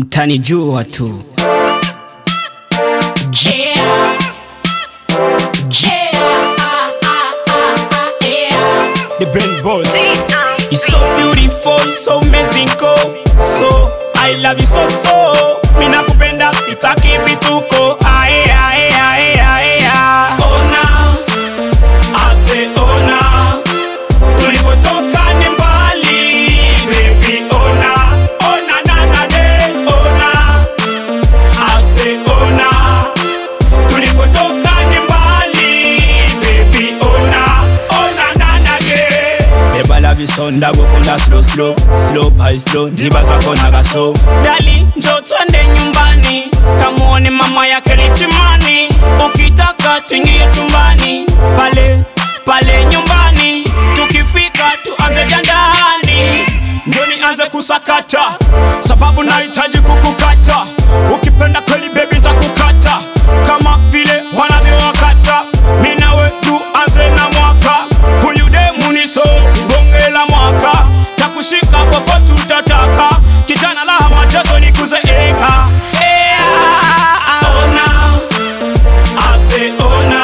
mtanijua tu. Yeah. Yeah. Yeah. The brain boss. It's so beautiful, so amazing, go. So I love you so so. Mimi nakupenda sitaki vituko. Ae ae ae ae. ae. Ona, ase ona. Tulipotoka ni mbali, baby ona. Ona na na de ona. Ase ona. Tulipotoka ni mbali, baby ona. Ona na na de. Beba la bisonda gukunda slow slow slow by slow ndibaza ko nagaso dali njo twende nyumbani kamuone mama yake lichimani ukitaka tuingie chumbani pale pale nyumbani tukifika tuanze jandani njo nianze kusakata sababu nahitaji kukukata ukipenda kweli bebi takukata kama vile wanavyowakata mi nawe tuanze na mwaka huyu demu ni so bonge la mwaka takushika popo tutataka kijana la machezo ni kuzeeka Ea, ona ase ona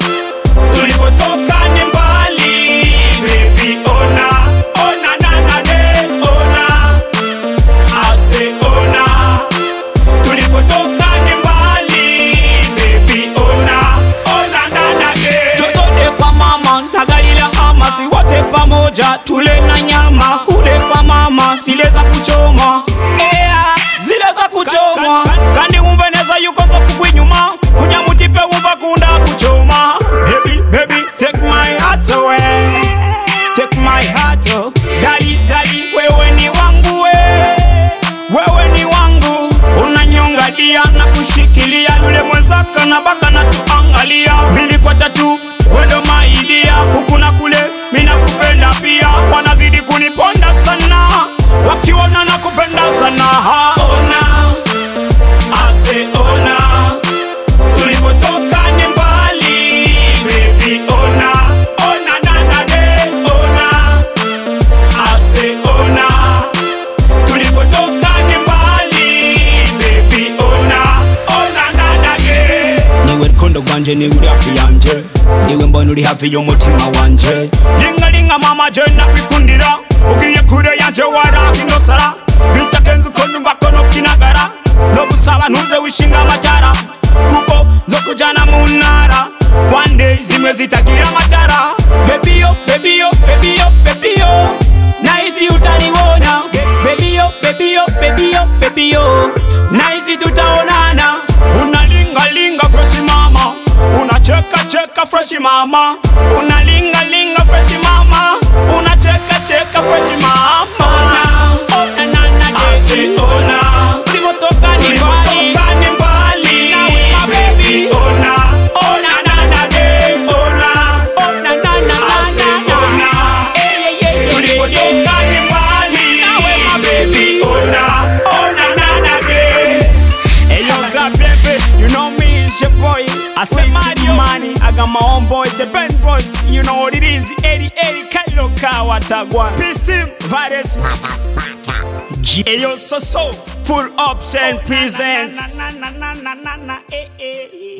tulipotoka ni mbali baby ona ona nanane ona ase ona tulipotoka ni mbali baby ona ona nanane totode kwa mama na gari la hama si wote pamoja tule na nyama kule kwa mama zile za kuchoma Ea, zile za kuchoma kandi umveneza yuko za kugwinyuma kuja mutipe umva kunda kuchoma baby baby take my heart away take my heart oh. dali dali wewe ni wangu we wewe ni wangu unanyonga dia na kushikilia yule mwenzaka na baka na tuangalia mili kwa tatu wendo maidia huku na kule mina kupenda pia wanazidi kuniponda sana wakiona na kupenda sana ha. ona ase ona tulipotoka ni mbali baby ona ona nanane ona ase ona tulipotoka ni mbali baby ona ona nanage niwe rukundo rwanje niwe uri hafi yanje niwe mbona uri hafi y'umutima wanje lingalinga mama je nakwikundira ugiye kure yanje warahinosara bitakenze uko numva ko nokinagara no gusaba ntuze wishinga amatara kuko zo kujana mu ntara one day zimwe zitagira amatara bebiyo bebiyo bebiyo bebiyo naizi utaniwona bebiyo bebiyo bebiyo bebiyo naizi tutaonana unalingalinga freshi mama unacheka cheka freshi mama unalingalinga freshi mama unacheka cheka freshi mama Ona, na, na, de. Ulivyotoka ni mbali. My baby. Ona, na, na, de. Ona, na, na, na. Eh, yeah, yeah, yeah, yeah, yeah. Hey, yo, God, baby, you know me, it's your boy. I say Mario Money, I got my own boy, the band boss. You know what it is, 88 Kairo Kawatagwan. Peace team, Virus. Hey, yo, so so, full option presents. Na, na, na, na, na, na, eh, eh.